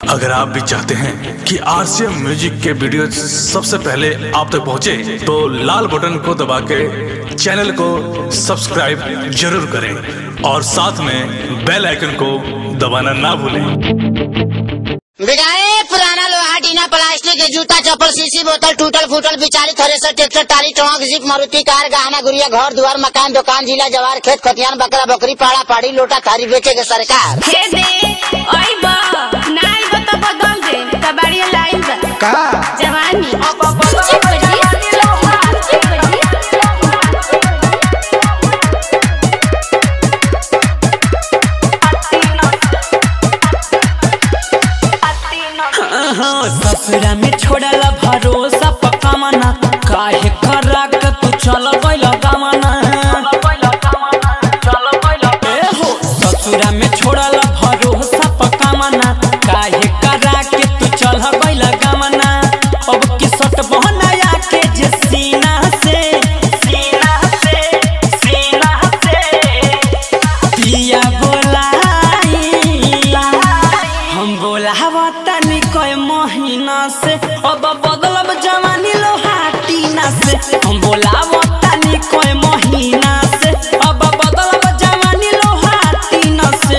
अगर आप भी चाहते हैं कि आरसीएम म्यूजिक के वीडियो सबसे पहले आप तक पहुंचे, तो लाल बटन को दबा के चैनल को सब्सक्राइब जरूर करें और साथ में बेल आइकन को दबाना ना भूलें बिगाए पुराना लोहा टीना प्लास्टिक के जूता चप्पल सीसी बोतल टूटल फूटल बिचारी थ्रेसर ट्रैक्टर टाली ट्रक जीप मारुति कार गहना गुड़िया घर दुआर मकान दुकान जिला जवार खेत खतियान बकरा बकरी पाड़ा पाड़ी लोटा थारी बेचे के सरकार हे दे ओइब ना आइब त बदल दे त बाड़िया लाइल बा का जवानी ससुरा में छोड़ला भरोसा पक्का मना काहे करा के तू चल गइल गमना ए हो ससुरा में छोड़ला भरोसा पक्का मना काहे करा के तू चल गइल गमना अब की सट बहनाया के जे सीना से सीना से सीना से पिया बोलाई हम बोलावा तनी कोई महीना से अब बदलब जवानी लोहाटीना से हम बोलावा तनी कोई महीना से अब बदलब जवानी लोहाटीना से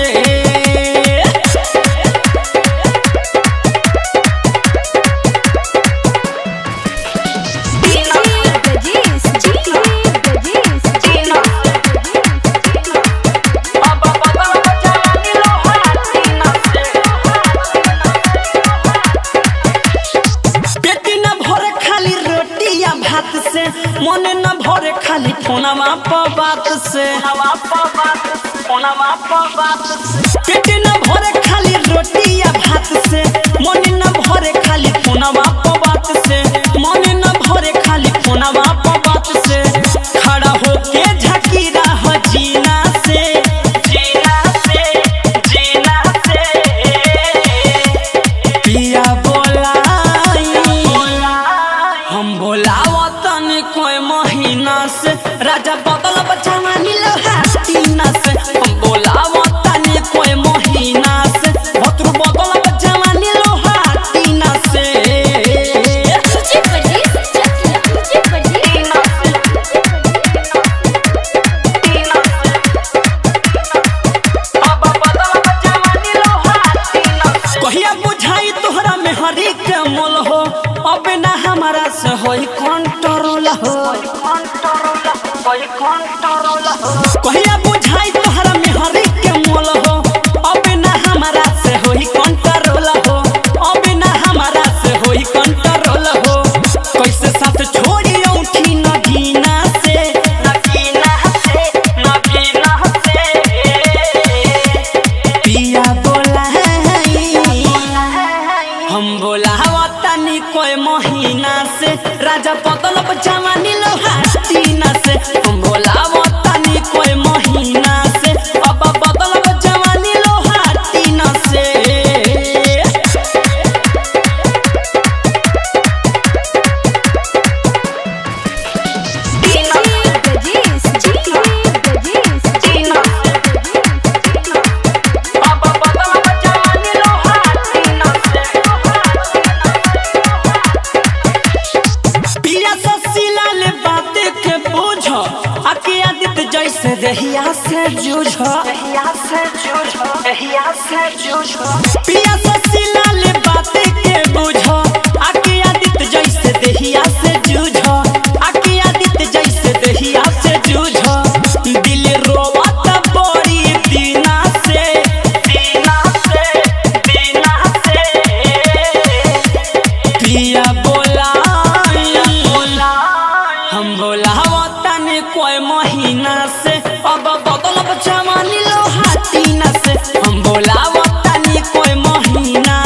अब बदलब जवानी लोहाटीना से पेट न भरे खाली रोटी या भात से मन न भरे खाली फोनवा पर बात से पेट न भरे खाली रोटी या भात से मन न भरे खाली फोनवा पर बात से मन न भरे खाली फोनवा पर बात से खड़ा होके झकी रह जीना से जीना से जीना से पिया बोलाई हम बोलावा तनी कोई महीना से राजा बदल बचावानी लोहाटीना से हम बोलावा तनी कोई महीना से भतरू बदल बचावानी लोहाटीना से अब बदल बचावानी लोहाटीना से कहिया बुझाई तोहरा में हरी के मोल हो अब ना हमारा से होई कंट्रोल हो कहिया बुझाई तोहरा में हरी के मोल हो अब ना हमारा से होई कंट्रोल हो अब ना हमारा से होई कंट्रोल हो कैसे साथ छोड़ी उठी नगीना से नगीना से नगीना से पिया बोलाई हम बोलावा तनी कोई महीना से राजा बदल जवानी लोहाटीना से हम बोलावा तनी कोई महीना से अब बदल जवानी लोहाटीना से अब बदल जवानी लोहाटीना से पिया ससीला ले बातें के बोझ आके आदित जैसे दहिया से जूझ दहिया से जूझ दहिया से जूझ पिया ससीला ले बातें के बोझ आके आदित जैसे दहिया से जूझ आके आदित जैसे दहिया से जूझ दिल रोवत बड़ी दीना से दीना से दीना से पिया बोलाई हम बोलावा तनी कोई महीना से अब बदलब जवानी लोहाटीना से हम बोलावा तनी कोई महीना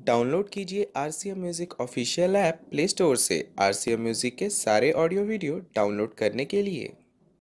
डाउनलोड कीजिए R C M music official app play store से आर सी एम म्यूज़िक के सारे ऑडियो वीडियो डाउनलोड करने के लिए